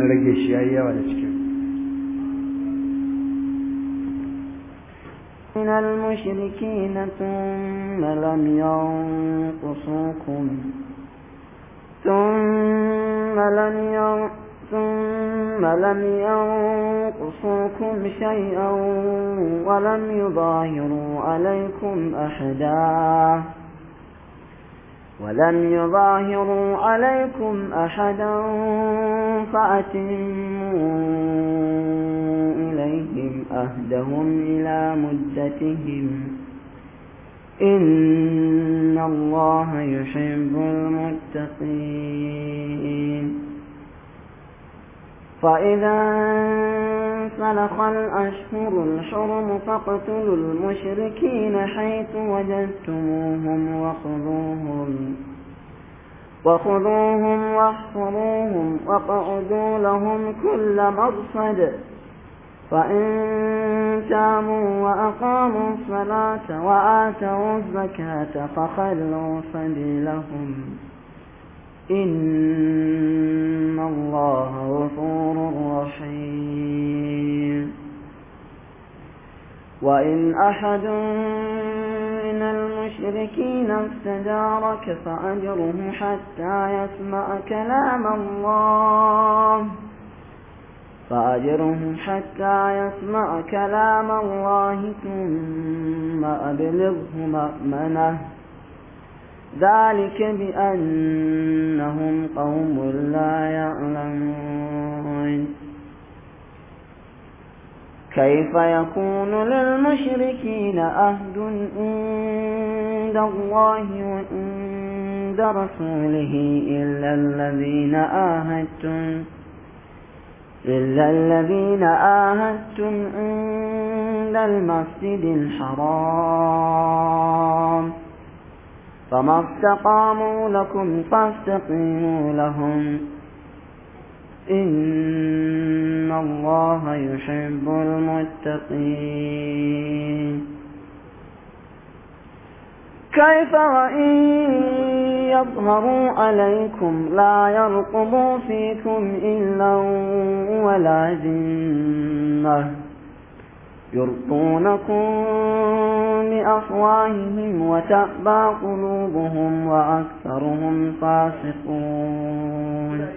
rage shi yayi yawa da cikin من المشركين ثم لم ينقصوكم ثم لم ين... ثم لم ينقصوكم شيئا ولم يظاهروا عليكم أحدا ولم يظاهروا عليكم أحدا فأتموا إليهم أهدهم إلى مدتهم إن الله يحب المتقين فإذا انسلخ الأشهر الحرم فاقتلوا المشركين حيث وجدتموهم وخذوهم وخذوهم واحصروهم واقعدوا لهم كل مرصد فإن تابوا وأقاموا الصلاة وآتوا الزكاة فخلوا سبيلهم إن الله غفور رحيم وإن أحد من المشركين استجارك فأجره حتى يسمع كلام الله فأجره حتى يسمع كلام الله ثم أبلغه مأمنه ذلك بأنهم قوم لا يعلمون كيف يكون للمشركين أهد عند الله وعند رسوله إلا الذين آهدتم إلا الذين آهدتم عند المسجد الحرام فما استقاموا لكم فاستقيموا لهم إن الله يحب المتقين كيف وإن يظهروا عليكم لا يرقبوا فيكم إلا ولا ذمة يرضونكم بأفواههم وتأبى قلوبهم وأكثرهم فاسقون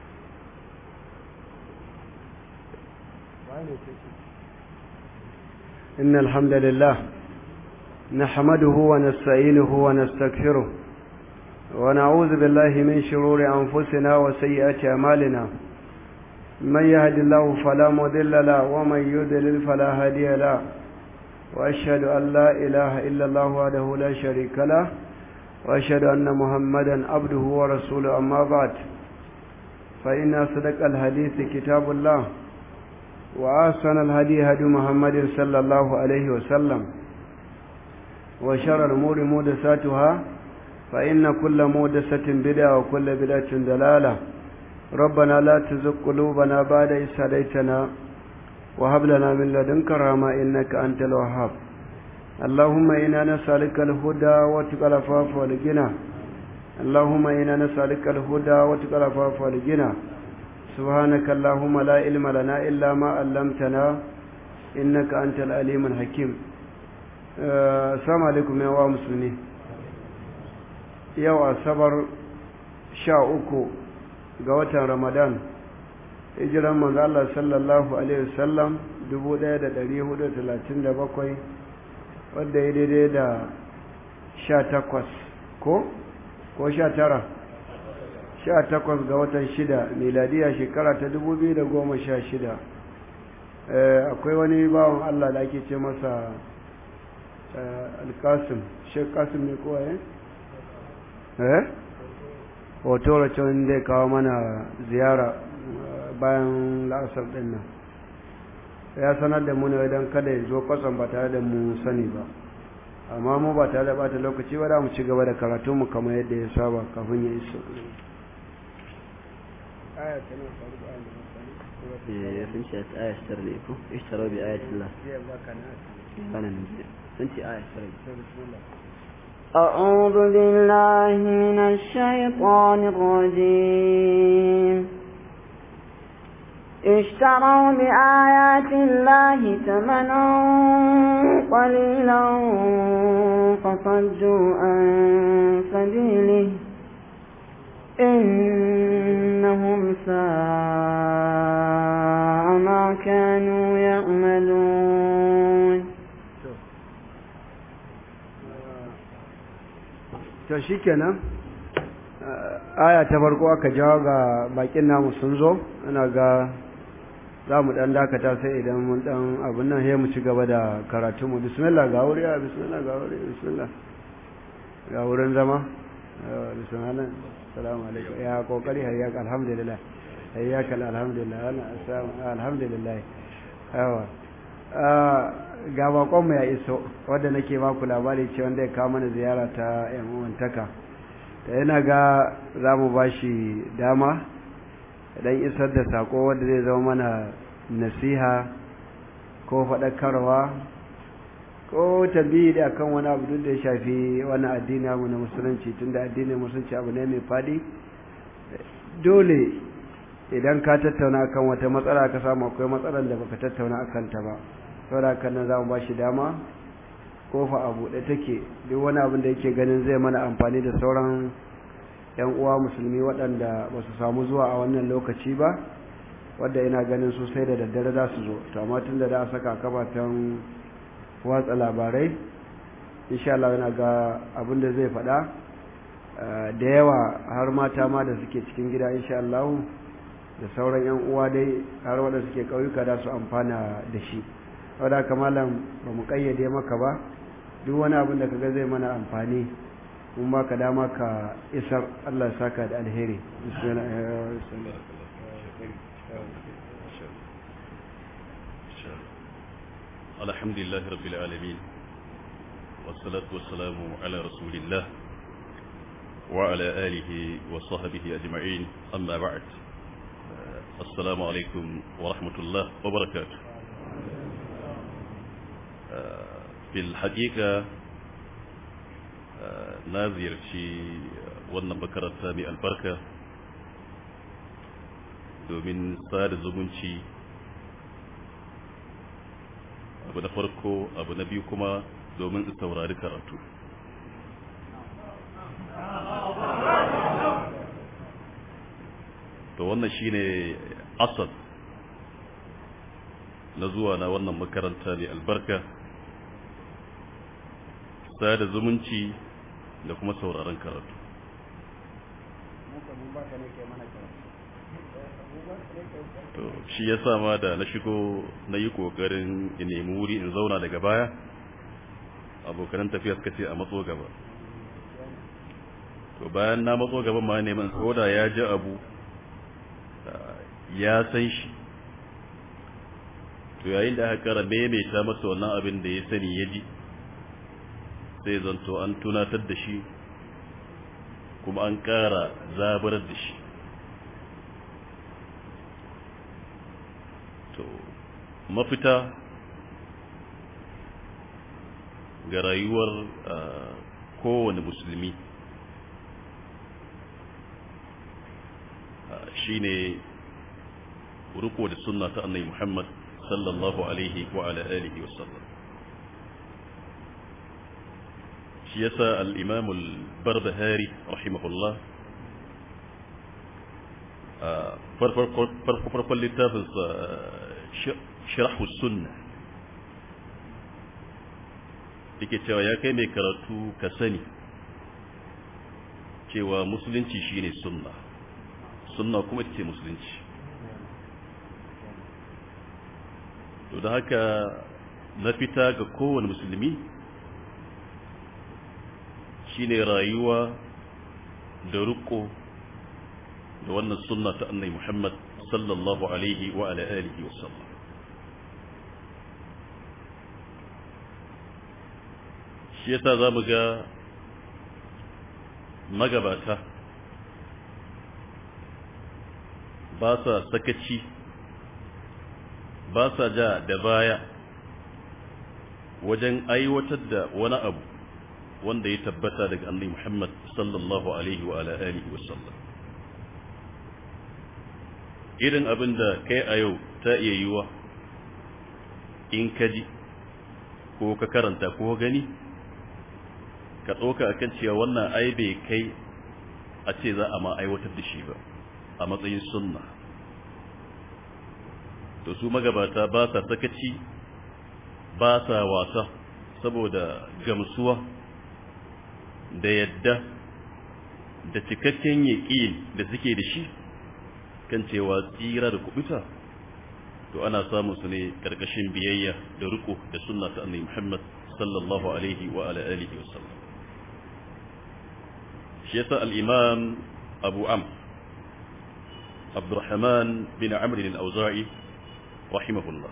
إن الحمد لله نحمده ونستعينه ونستغفره ونعوذ بالله من شرور أنفسنا وسيئات أعمالنا من يهد الله فلا مضل له ومن يضلل فلا هادي له وأشهد أن لا إله إلا الله وحده لا شريك له وأشهد أن محمدا عبده ورسوله أما بعد فإن أصدق الحديث كتاب الله وأحسن الهدي هدي محمد صلى الله عليه وسلم وشر الأمور محدثاتها فإن كل محدثة بدعة وكل بدعة ضلالة ربنا لا تزغ قلوبنا بعد إذ هديتنا وهب لنا من لدنك رحمة إنك أنت الوهاب اللهم إنا نسألك الهدى وتقى العفاف والغنى اللهم إنا نسألك الهدى وتقى العفاف والغنى سبحانك اللهم لا علم لنا إلا ما علمتنا إنك أنت العليم الحكيم السلام عليكم يا مسلمين yau asabar sha uku ga watan ramadan hijiran manzo Allah sallallahu alaihi wasallam 1437 wadda ya daidai da sha takwas ko ko sha tara sha takwas ga watan shida miladiya shekara ta 2016 akwai wani bawan Allah da ake ce masa alkasim shek kasim ne kowa eh hoto racin zai kawo mana ziyara bayan la'asar din nan ya sanar da mu ne don kada ya zo kwasan ba tare da mu sani ba amma mu ba tare da bata lokaci ba da mu ci gaba da karatunmu kamar yadda ya saba kafin ya iso sun ce aya shitar ne ko ishtaro bi ayatillah kana ne sun ce aya shitar أعوذ بالله من الشيطان الرجيم اشتروا بآيات الله ثمنا قليلا فصدوا عن سبيله إنهم ساء ما كانوا يعملون to shikenan aya ta farko aka jawo ga bakin namu sun zo ina ga za mu dan dakata sai idan mun dan abin nan sai mu ci gaba da karatu mu bismillah ga wuri bismillah ga wuri bismillah ga wurin zama bismillah assalamu alaikum ya kokari hayyaka alhamdulillah hayyaka alhamdulillah alhamdulillah yawa ga bakonmu ya iso wadda nake baku labari ce wanda ya kawo mana ziyara ta yan uwantaka da yana ga za mu ba shi dama dan isar da sako wadda zai zama mana nasiha ko faɗakarwa ko tambayi da akan wani abu duk da ya shafi wani addini mu na musulunci tunda addinin musulunci abu ne mai faɗi dole idan ka tattauna kan wata matsala ka samu akwai matsalar da baka tattauna akan ta ba saboda haka nan za mu ba shi dama kofa a buɗe take duk wani abin da yake ganin zai mana amfani da sauran yan uwa musulmi waɗanda ba su samu zuwa a wannan lokaci ba wadda ina ganin su sai da daddare za su zo to amma tun da da saka kafafen watsa labarai insha Allah yana ga abin da zai faɗa da yawa har mata ma da suke cikin gida insha Allah da sauran yan uwa dai har wanda suke ƙauyuka da su amfana da shi wadda kamalan ba mu kayyade maka ba duk wani abin da kaga zai mana amfani mun baka dama ka isar Allah saka da alheri الحمد لله رب العالمين والصلاة والسلام على رسول الله وعلى آله وصحبه أجمعين أما بعد السلام عليكم ورحمة الله وبركاته في الحقيقة na ziyarci wannan makaranta mai albarka domin sada zumunci abu na farko abu na biyu kuma domin in saurari karatu to wannan shine asad na zuwa na wannan makaranta mai albarka sada zumunci da kuma sauraron karatu to shi ya ma da na shigo na yi kokarin in nemi wuri in zauna daga baya abokanan tafiya suka ce a matso gaba to bayan na matso gaban ma neman koda ya ji abu ya san shi to yayin da aka kara maimaita masa wannan abin da ya sani ya ji sai zanto an tunatar da shi kuma an ƙara zabar da shi to mafita ga rayuwar kowane musulmi shine riko da sunna ta annabi Muhammad sallallahu alaihi wa ala alihi wa sallam shi yasa al-imam al-barbahari rahimahullah farfarkon littafinsa shirahu sunna yake cewa ya kai mai karatu ka sani cewa musulunci shine sunna sunna kuma ce musulunci to da haka na fita ga kowane musulmi shine rayuwa da riko da wannan sunna ta annai Muhammad sallallahu alaihi wa ala alihi wa sallam shi yasa zamu ga magabata ba sa sakaci ba sa ja da baya wajen aiwatar da wani abu wanda ya tabbata daga annabi Muhammad sallallahu alaihi wa ala alihi wa sallam irin abin da kai a yau ta iya yiwa in ka ji ko ka karanta ko gani ka ɗauka akan cewa wannan ai bai kai a ce za a ma aiwatar da shi ba a matsayin sunna to su magabata ba sa sakaci ba sa wasa saboda gamsuwa da yadda da cikakken yaƙin da suke da shi kan cewa tsira da kubuta to ana samun su ne karkashin biyayya da riko da sunna ta annabi Muhammad sallallahu alaihi wa ala alihi wasallam shi yasa al-imam Abu Amr Abdurrahman bin Amr al-Auza'i rahimahullah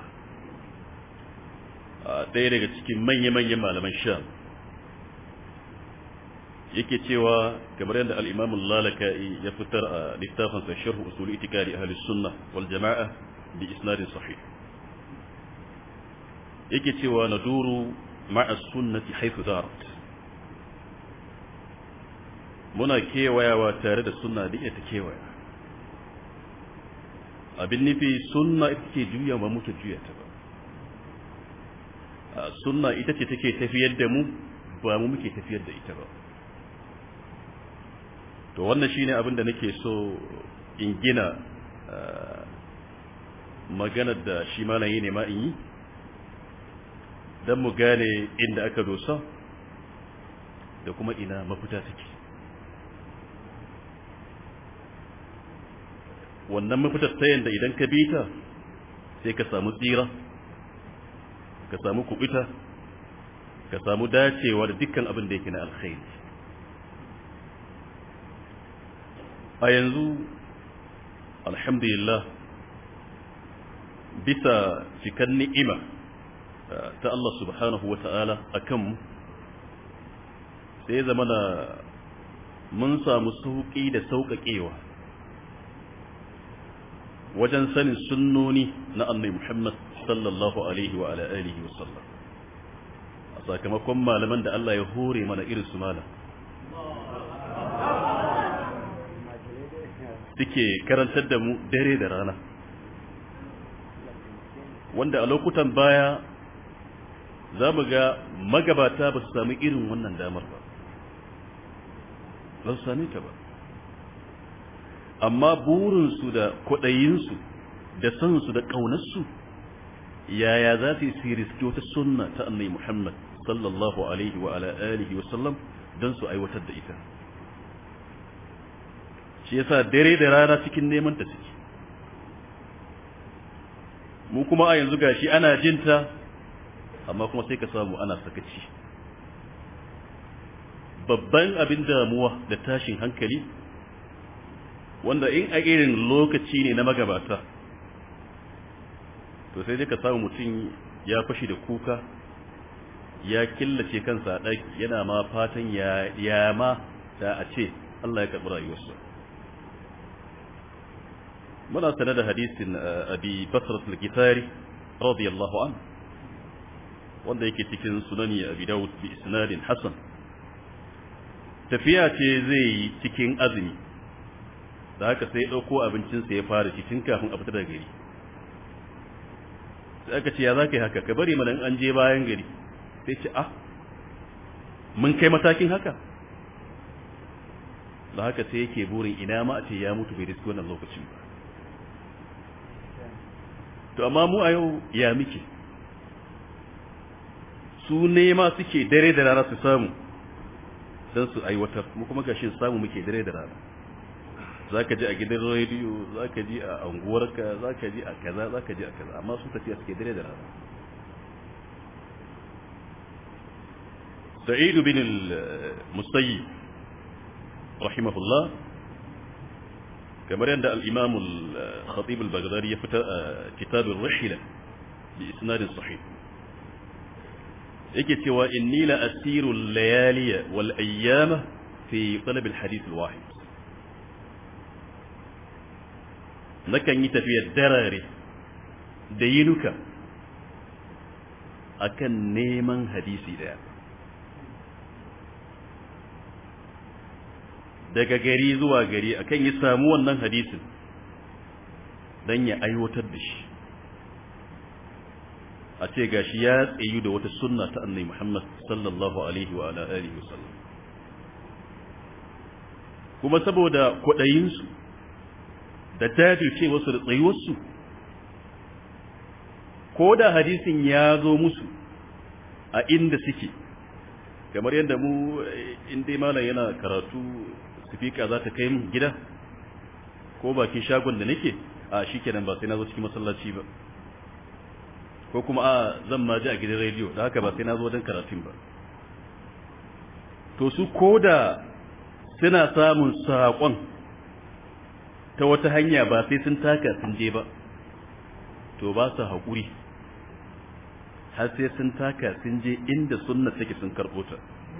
ɗaya daga cikin manya-manyan malaman Sham yake cewa kamar yadda al-imam al-Lalaka'i ya fitar a littafinsa Sharh Usul Itikadi Ahli Sunnah wal Jama'a bi isnadin sahih yake cewa naduru ma'a sunnati haythu darat muna kewayawa tare da sunna da ita kewaya abin nufi sunna ita ke juya ba muke juya ta ba sunna ita ce take tafiyar da mu ba mu muke tafiyar da ita ba to wannan shine abin da nake so in gina maganar da shi malayi ne ma in yi don mu gane inda aka dosa da kuma ina mafita take wannan mafitar ta yadda idan ka bi ta sai ka samu tsira ka samu kubita ka samu dacewa da dukkan abin da yake na alkhairi a yanzu alhamdulillah bisa cikan ni'ima ta Allah subhanahu wa ta'ala a kanmu sai zama da mun samu sauƙi da sauƙaƙewa wajen sanin sunnoni na annai Muhammad sallallahu alaihi wa ala alihi wa sallam a sakamakon malaman da Allah ya hore mana irin su malam suke karantar da mu dare da rana wanda a lokutan baya za mu ga magabata ba su sami irin wannan damar ba ba su sami ta ba amma burinsu da kwaɗayinsu da sansu da ƙaunarsu yaya za su yi riski wata sunna ta annai muhammad sallallahu alaihi wa ala alihi wasallam don su aiwatar da ita shi yasa dare da rana cikin neman ta suke mu kuma a yanzu gashi ana jinta amma kuma sai ka samu ana sakaci babban abin damuwa da tashin hankali wanda in a irin lokaci ne na magabata to sai dai ka samu mutum ya fashi da kuka ya killace kansa a ɗaki yana ma fatan ya ma da a ce Allah ya karɓi rayuwarsa muna sane da hadisin abi basrat al-gifari radiyallahu an wanda yake cikin sunani abi daud bi isnadin hasan tafiya ce zai yi cikin azumi da haka sai ya dauko abincinsa ya fara ci tun kafin a fita daga gari sai aka ce ya zaka yi haka ka bari mana an je bayan gari sai ce ah mun kai matakin haka da haka sai yake burin ina ma a ce ya mutu bai riski wannan lokacin ba to amma mu a yau ya muke su nema suke dare da rana su samu don su aiwatar mu kuma gashin samu muke dare da rana za ka ji a gidan rediyo za ka ji a anguwarka za ka ji a kaza za ka ji a kaza amma su tafiya suke dare da rana sa'idu bin al-musayyib rahimahullah kamar yadda al-imam al-khatib al-baghdadi ya fita a kitab ar-rihla bi isnad sahih yake cewa inni la asiru al-layaliya wal ayyama fi talab al-hadith al-wahid nakan yi tafiyar darare da yinuka akan neman hadisi daya daga gari zuwa gari akan yi samu wannan hadisin don ya aiwatar da shi a ce gashi ya tsayu da wata sunna ta annai Muhammad sallallahu alaihi wa alihi wasallam kuma saboda kwaɗayinsu da jajircewarsu da tsayuwarsu ko da hadisin ya zo musu a inda suke kamar yadda mu inda malam yana karatu sifika za ta kai mu gida ko bakin shagon da nake a shi kenan ba sai na zo cikin masallaci ba ko kuma a zan ma ji a gidan rediyo da haka ba sai na zo don karatun ba to su ko da suna samun saƙon ta wata hanya ba sai sun taka sun je ba to ba su haƙuri har sai sun taka sun je inda sunna take sun karɓo ta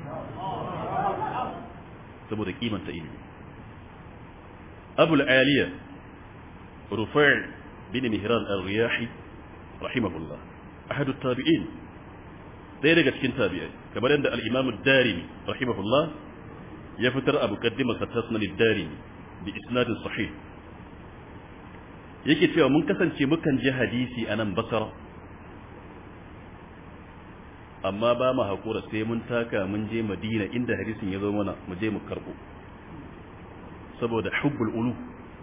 saboda kimanta ilimi abul aliya rufai bin mihran al-riyahi rahimahullah ahadu tabi'in ɗaya daga cikin tabi'ai kamar yadda al-imam ad-darimi rahimahullah ya fitar abu qaddimar sa tasnan ad-darimi bi isnadin sahih yake cewa mun kasance mukan je hadisi a nan basara amma ba mu haƙura sai mun taka mun je madina inda hadisin ya zo mana mu je mu karɓo saboda hubbul ulu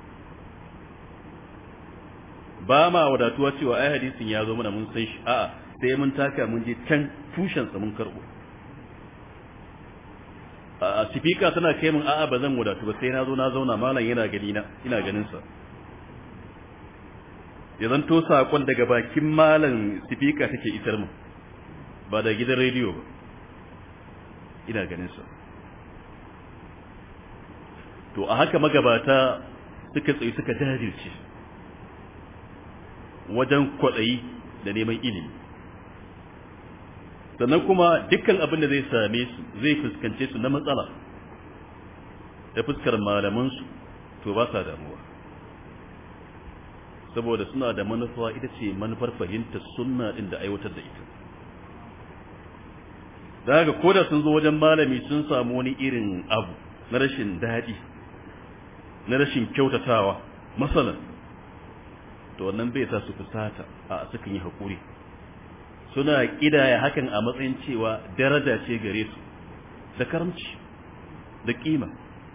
ba ma wadatuwa cewa ai hadisin ya zo mana mun san shi a'a sai mun taka mun je can tushensa mun karɓo a sifika tana kai mun a'a ba zan wadatu ba sai na zo na zauna malam yana gani na ina ganin sa ya zanto saƙon daga bakin malam sifika take isar mu ba da gidan rediyo ba ina ganin sa to a haka magabata suka tsaye suka jajirce wajen kwaɗayi da neman ilimi sannan kuma dukkan abin da zai same su zai fuskance su na matsala da fuskar malamansu to ba sa damuwa saboda suna da manufa ita ce manufar fahimtar sunna din da aiwatar da ita da haka koda sun zo wajen malami sun samu wani irin abu na rashin daɗi na rashin kyautatawa masalan to wannan bai sa su fusata a sukan yi haƙuri suna ƙidaya hakan a matsayin cewa daraja ce gare su da karamci da ƙima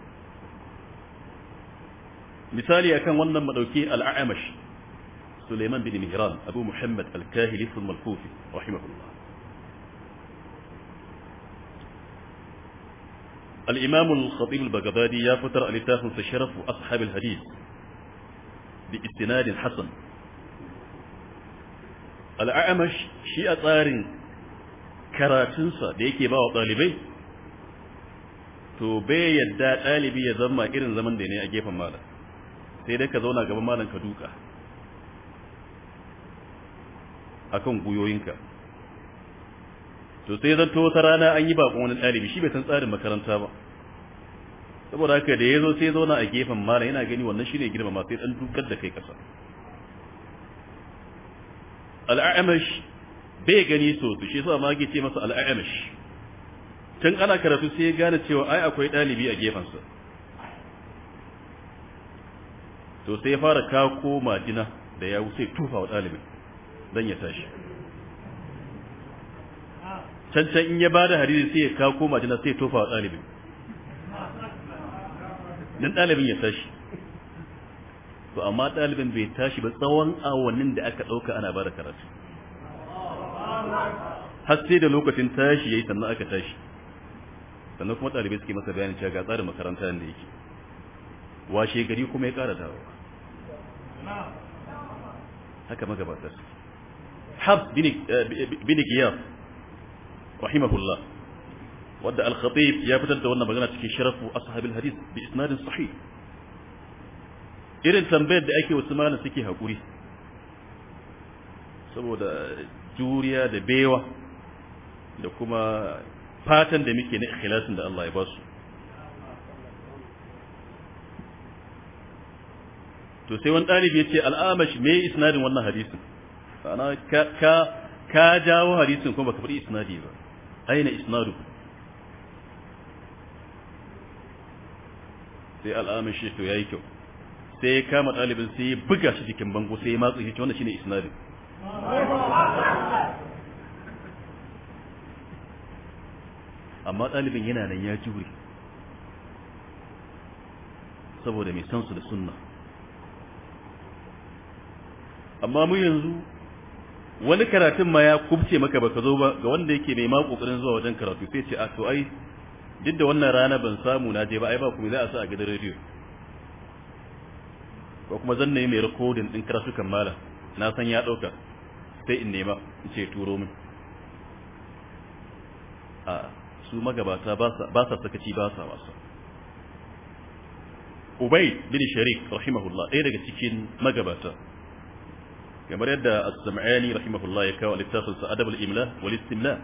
misali akan wannan madauki al'amash Suleiman bin Mihran Abu Muhammad al-Kahili al-Kufi rahimahullah الإمام الخطيب البغدادي يا فتر ألتاه شرف أصحاب الحديث باستناد حسن الأعمش شيء طار كراتنسا da yake ba wa ɗalibai to bai yadda ɗalibi ya zama irin zaman da ne a gefen malam sai dai ka zauna gaban malam ka duka akan guyoyinka to sai zanto wata rana an yi bakon wani ɗalibi shi bai san tsarin makaranta ba saboda haka da ya zo sai zauna a gefen mala yana gani wannan shi ne girmama sai ɗan dukar da kai ƙasa al'amash bai gani so su shi sa ma ke ce masa al'amash tun ana karatu sai ya gane cewa ai akwai ɗalibi a gefensa to sai ya fara kako majina da ya wuce tufa wa ɗalibin don ya tashi can can in ya bada hadisi sai ya kawo koma jina sai ya tofa wa ɗalibin dan ɗalibin ya tashi to amma ɗalibin bai tashi ba tsawon awannin da aka ɗauka ana bada karatu har sai da lokacin tashi yayi sannan aka tashi sannan kuma ɗalibai suke masa bayanin cewa ga tsarin makaranta da yake washe gari kuma ya ƙara dawowa haka magabatar hab bin giyaf rahimahullah wadda al-khatib ya fitar da wannan magana cikin sharafu ashabil hadith bi isnadin sahih irin tambayar da ake wasu malan suke hakuri saboda juriya da bewa da kuma fatan da muke na ikhlasin da Allah ya ba su to sai wani ɗalibi ya ce al'amash me isnadin wannan hadisin ana ka ka ka jawo hadisin kuma baka faɗi isnadi ba aina isnadu sai al'amash to yayi kyau sai ya kama ɗalibin sai ya buga shi jikin bango sai ya matsa shi wannan shine isnadin amma ɗalibin yana nan ya jure saboda mai san su da sunna amma mu yanzu wani karatun ma ya kubce maka baka zo ba ga wanda yake mai ma kokarin zuwa wajen karatu sai ce a to ai duk da wannan rana ban samu na je ba ai ba kuma za a sa a gidan rediyo ko kuma zan nemi mai recording din karatukan mala na san ya dauka sai in nema in ce turo min a su magabata ba sa ba sa sakaci ba sa wasa Ubay bin Sharik rahimahullah ɗaya daga cikin magabata kamar yadda as-sam'ani rahimahullah ya kawo littafin sa adab al-imla wal istimla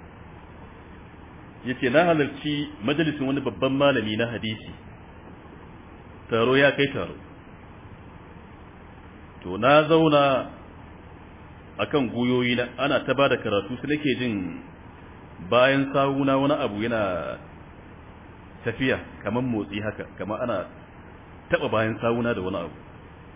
yace na halarci majalisin wani babban malami na hadisi taro ya kai taro to na zauna akan guyoyi na ana ta bada karatu sai nake jin bayan sawuna wani abu yana tafiya kamar motsi haka kamar ana taba bayan sawuna da wani abu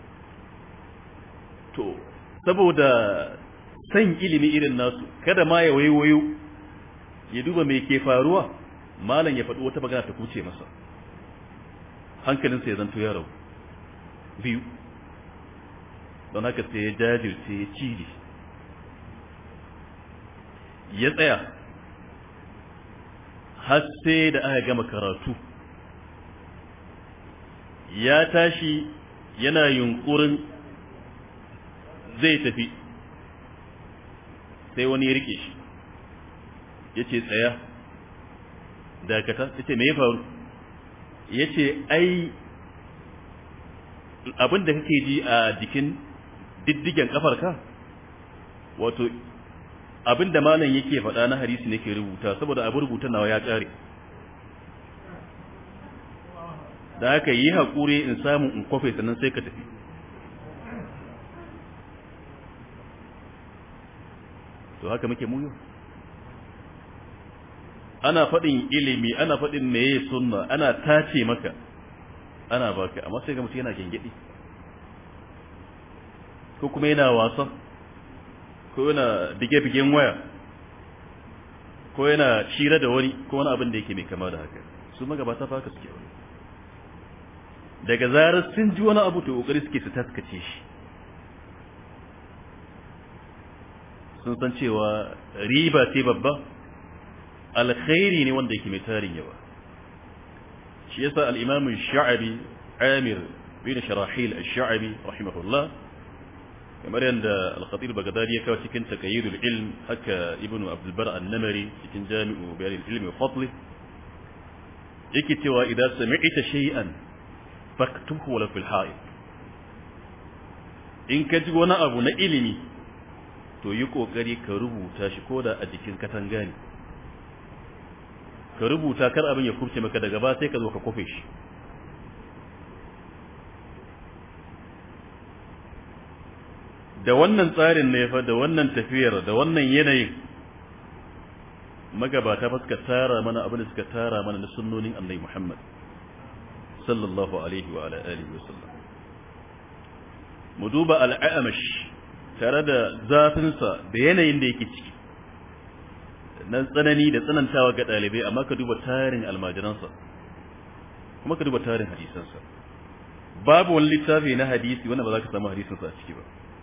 to saboda san ilimi irin nasu kada ma ya waiwayo ya duba me ke faruwa malam ya faɗi wata magana ta kuce masa hankalinsa ya zanto ya rau biyu don haka sai ya jajirce ya ciri ya tsaya har sai da aka gama karatu ya tashi yana yunkurin zai tafi sai wani ya rike shi ya ce tsaya dakata ya ce me ya faru ya ce ai abin da kake ji a jikin diddigen kafarka wato abin da malam yake faɗa na hadisi nake rubuta saboda abin rubuta nawa ya ƙare da haka yi haƙuri in samu in kwafe sannan sai ka tafi to haka muke muyo ana faɗin ilimi ana faɗin meye sunna ana tace maka ana baka amma sai ga mutum yana gengedi ko kuma yana wasa ko yana bige-bigen waya ko yana shira da wani ko wani abin da yake mai kama da haka su magabata fa haka suke wani daga zarar sun ji wani abu to kokari suke su taskace shi sun san cewa riba ce babba alkhairi ne wanda yake mai tarin yawa shi yasa al-imam sha'abi amir bin sharahil ash-sha'abi rahimahullah kamar yadda al-khatib bagdadi ya kawo cikin taqayyidul ilm haka ibnu abdul bar an-namari cikin jami'u bayan al-ilm wa fadli yake cewa idan sami'ta shay'an faktubhu wala fil ha'id in ka ji wani abu na ilimi to yi kokari ka rubuta shi koda a jikin katanga ne ka rubuta kar abin ya kubce maka daga ba sai ka zo ka kofe shi da wannan tsarin ne fa da wannan tafiyar da wannan yanayin magabata fa suka tara mana abin da suka tara mana na sunnonin annabi Muhammad sallallahu alaihi wa ala alihi wa sallam mu duba al'amash tare da zafinsa da yanayin da yake ciki nan tsanani da tsanantawa ga ɗalibai amma ka duba tarin almajiransa kuma ka duba tarin hadisansa babu wani littafi na hadisi wanda ba za ka samu hadisinsa a ciki ba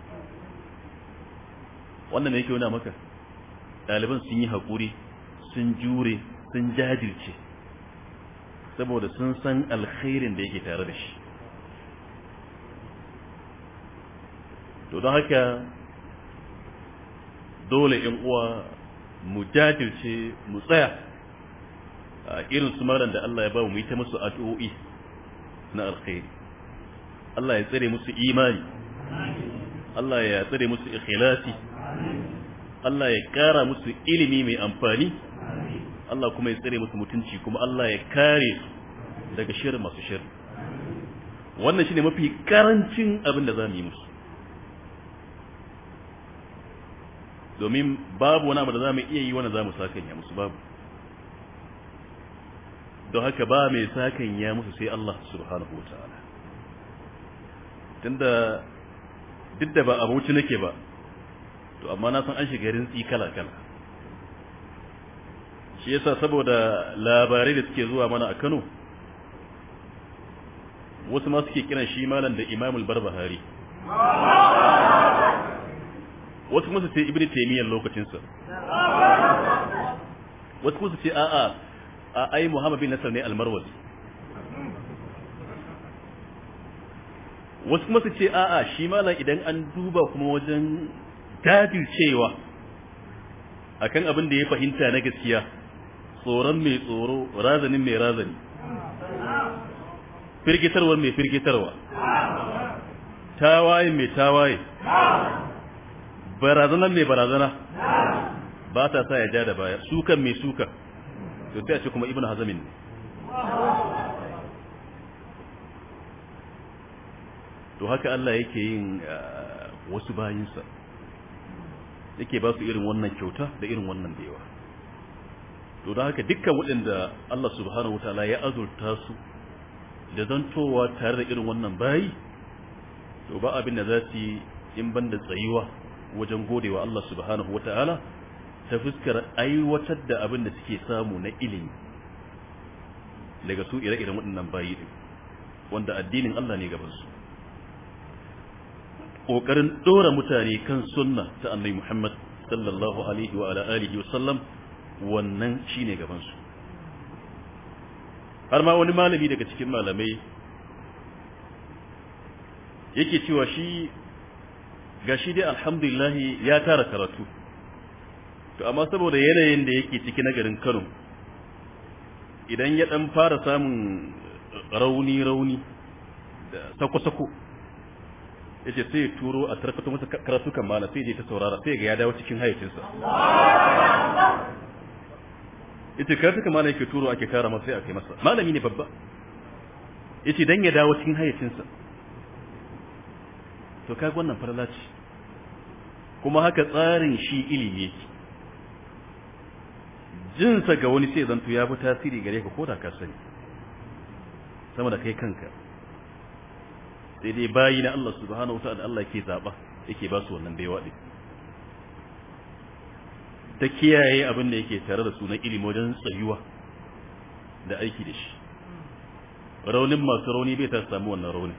wannan ne yake wuna maka ɗaliban sun yi haƙuri sun jure sun jajirce saboda sun san alkhairin da yake tare da shi to don haka dole in uwa mu jajirce mu tsaya a irin su maran da Allah ya ba mu yi ta musu addu'o'i na alkhairi Allah ya tsare musu imani Allah ya tsare musu ikhlasi Allah ya kara musu ilimi mai amfani Allah kuma ya tsare musu mutunci kuma Allah ya kare su daga shirin masu shirin wannan shine mafi karancin abin da za mu yi musu domin babu wani abu da za mu iya yi wani za mu sakanya musu babu don haka ba mai sakanya musu sai Allah subhanahu wa ta'ala tunda duk da ba abuci nake ba to amma na san an shiga rintsi kala kala shi yasa saboda labarai da suke zuwa mana a Kano wasu ma suke kiran shi malam da Imamul Barbahari wasu kuma su ce Ibn Taymiyyah lokacin sa wasu kuma su ce a'a a ai Muhammad bin Nasr ne al-Marwazi wasu kuma su ce a'a shi malam idan an duba kuma wajen cewa akan abin da ya fahimta na gaskiya tsoron mai tsoro razanin mai razani firgitarwar mai firgitarwa tawaye mai tawaye barazanar mai barazana ba ta sa ya ja da baya sukan mai suka to sai a ce kuma ibn hazamin ne to haka Allah yake yin wasu bayinsa yake ba su irin wannan kyauta da irin wannan baiwa to da haka dukkan waɗanda Allah subhanahu wataala ya azurta su da zantowa tare da irin wannan bayi to ba abin da za su yi in banda tsayuwa wajen godewa Allah subhanahu wataala ta fuskar aiwatar da abin da suke samu na ilimi daga su ire-iren waɗannan bayi din wanda addinin Allah ne gaban su kokarin dora mutane kan sunna ta annabi Muhammad sallallahu alaihi wa ala alihi wasallam wannan shine gaban su har ma wani malami daga cikin malamai yake cewa shi gashi dai alhamdulillah ya tara karatu to amma saboda yanayin da yake ciki na garin Kano idan ya dan fara samun rauni rauni da sako-sako yace sai ya turo a tarkato masa karatu kan mala sai ya ta saurara sai ga ya dawo cikin hayyacinsa yace karatu kan mala yake turo ake kara masa sai a kai masa malami ne babba yace dan ya dawo cikin hayyacinsa to kaga wannan farla ce kuma haka tsarin shi ilimi yake jinsa ga wani sai zanto ya fi tasiri gare ka ko da ka sani sama da kai kanka sai dai bayi na Allah subhanahu wata'ala Allah ke zaba yake ba su wannan baiwa din ta kiyaye abin da yake tare da su na ilimi wajen tsayuwa da aiki da shi raunin masu rauni bai ta samu wannan raunin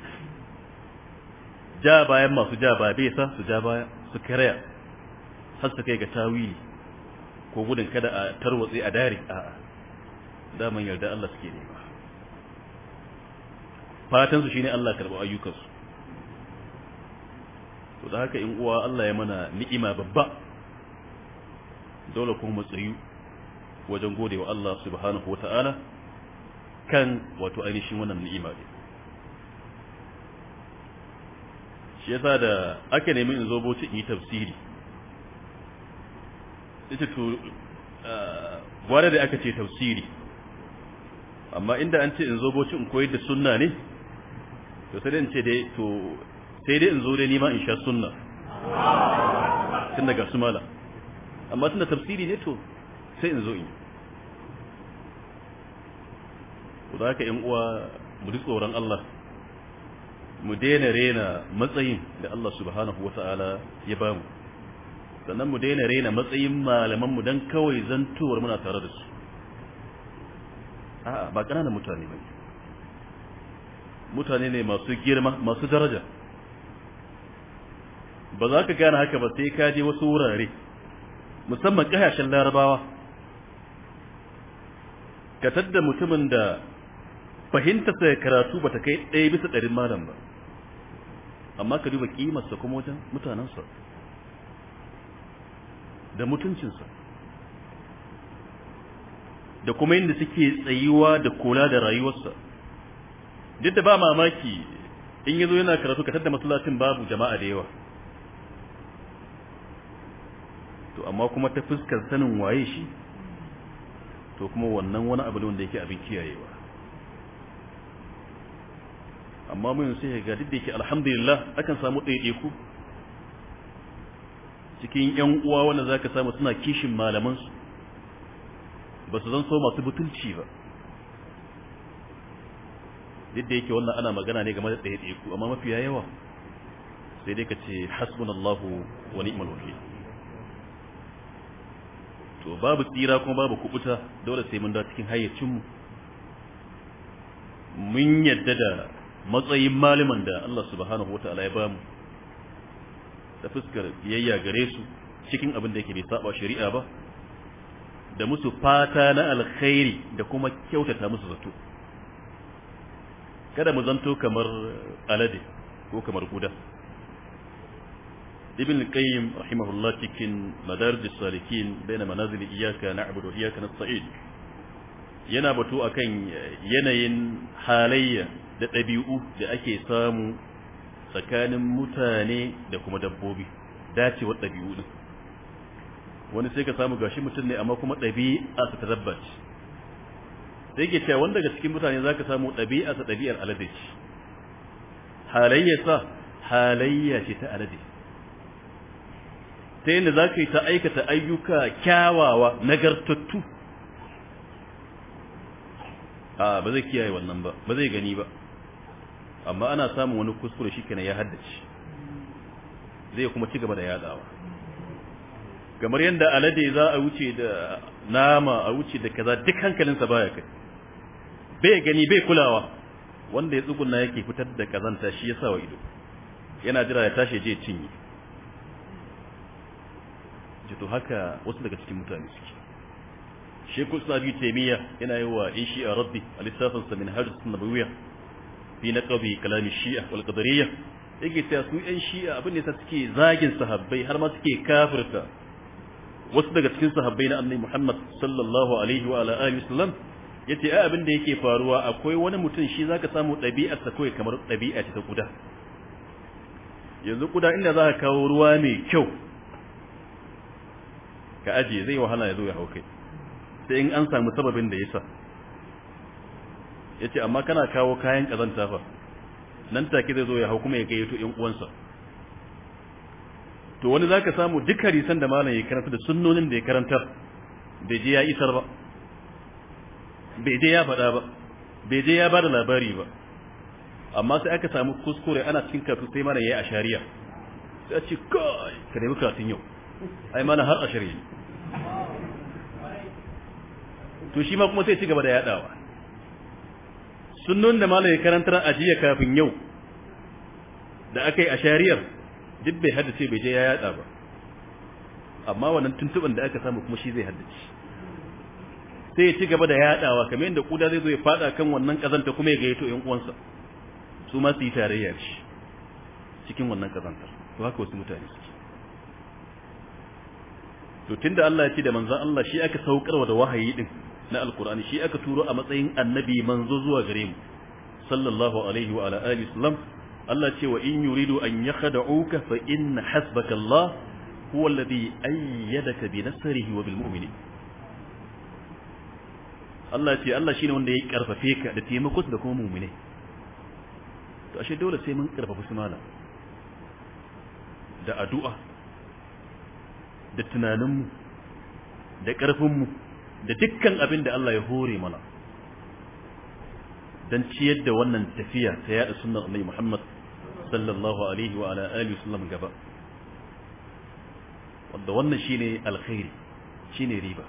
ja bayan masu ja ba bai sa su ja baya su karaya har su kai ga tawili ko gudun kada a tarwatse a dare a'a daman yarda Allah suke nema fatan su shine Allah karba ayyukansu to da haka in uwa Allah ya mana ni'ima babba dole kuma mu tsayu wajen godewa Allah subhanahu wata'ala kan wato ainihin wannan ni'ima ne shi yasa da aka nemi in zo boci in yi tafsiri ita to gwada da aka ce tafsiri amma inda an ce in zo boci in koyar da sunna ne to sai dai in ce dai to sai dai in zo dai nima in sha sunna tun daga su mala amma tun da tafsiri ne to sai in zo in ku da haka yan uwa mu ji tsoron Allah mu daina rena matsayin da Allah subhanahu wata'ala ya bamu sannan mu daina rena matsayin malamanmu don kawai zantowar muna tare da su a'a ba ƙananan mutane ba mutane ne masu girma masu daraja ba za ka gane haka ba sai ka je wasu wurare musamman ƙasashen larabawa ka tadda mutumin da fahimtarsa karatu ba ta kai ɗaya bisa ɗarin malam ba amma ka duba ƙimarsa kuma wajen mutanensa da mutuncinsa da kuma yadda suke tsayuwa da kula da rayuwarsa duk da ba mamaki in yazo yana karatu ka tada masallacin babu jama'a da yawa to amma kuma ta fuskar sanin waye shi to kuma wannan wani abu ne wanda yake abin kiyayewa amma mun sai ga duk da yake alhamdulillah akan samu ɗaiɗaiku cikin ƴan uwa wanda zaka samu suna kishin malaman su ba su zan so masu butulci ba duk da yake wannan ana magana ne game da ɗaiɗaiku amma mafiya yawa sai dai ka ce hasbunallahu wa ni'mal wakil to babu tsira kuma babu kubuta dole sai mun da cikin hayyacinmu mun yadda da matsayin malaman da Allah subhanahu wata'ala ya bamu da fuskar biyayya gare su cikin abin da yake bai saba shari'a ba da musu fata na alkhairi da kuma kyautata musu zato kada mu zanto kamar alade ko kamar guda ibn qayyim rahimahullah cikin madarij salikin baina manazil iyyaka na'budu wa iyyaka nasta'in yana batu akan yanayin halayya da ɗabi'u da ake samu tsakanin mutane da kuma dabbobi dacewar ɗabi'u din wani sai ka samu gashi mutum ne amma kuma ɗabi'a ta tabbaci sai ke cewa wanda daga cikin mutane zaka samu ɗabi'a ta ɗabi'ar alade ce halayyarsa halayya ce ta alade ta yadda za ka yi ta aikata ayyuka kyawawa nagartattu a ba zai kiyaye wannan ba ba zai gani ba amma ana samun wani kuskure shi kenan ya haddace zai kuma ci gaba da yadawa kamar yadda alade za a wuce da nama a wuce da kaza duk hankalinsa baya kai bai gani bai kulawa wanda ya tsuguna yake fitar da kazanta shi ya sa wa ido yana jira ya tashi je cinye jito haka wasu daga cikin mutane suke shekul sabi taimiyya yana yi wa in shi'a rabbi a lissafinsa min hajji nabawiyya fi na ƙabi kalami shi'a wal qadariyya yake cewa su yan shi'a abin da suke zagin sahabbai har ma suke kafirta wasu daga cikin sahabbai na annabi Muhammad sallallahu alaihi wa alihi wasallam yace ai abin da yake faruwa akwai wani mutum shi zaka samu ɗabi'ar sa kawai kamar ɗabi'a ce ta kuda yanzu kuda inda za ka kawo ruwa mai kyau ka ajiye zai wahala ya zo ya haukai sai in an samu sababin da yasa yace amma kana kawo kayan kazanta fa nan take zai zo ya hau kuma ya gayyato ƴan uwansa to wani zaka samu duk hadisan da malam ya karanta da sunnonin da ya karantar bai je ya isar ba bai je ya faɗa ba bai je ya ba da labari ba amma sai aka samu kuskure ana cikin karatu sai mana yayi a shari'a sai a ce kai ka nemi karatun yau ai mana har a shari'a to shi ma kuma sai ci gaba da yadawa sunnon da malam ya karantar a jiya kafin yau da aka yi a shari'ar duk bai haddace bai je ya yada ba amma wannan tuntuban da aka samu kuma shi zai haddace sai ya ci gaba da yadawa kamar yadda kuda zai zo ya fada kan wannan kazanta kuma ya gayyato ƴan uwansa su ma su yi tarayya shi cikin wannan kazantar to haka wasu mutane suke to tunda Allah ya ce da manzon Allah shi aka saukarwa da wahayi din na alqur'ani shi aka turo a matsayin annabi manzo zuwa gare mu sallallahu alaihi wa ala alihi wasallam Allah ce wa in yuridu an yakhda'uka fa inna hasbaka Allah huwa alladhi ayyadaka bi nasrihi wa bil mu'minin Allah ce Allah shine wanda ya karfafe ka da taimako da kuma mu'mine to ashe dole sai mun karfafa su mala da addu'a da tunaninmu da ƙarfinmu da dukkan abin da Allah ya hore mana don ciyar da wannan tafiya ta yada sunan Annabi Muhammad sallallahu alaihi wa ala alihi wasallam gaba wanda wannan shine alkhairi shine riba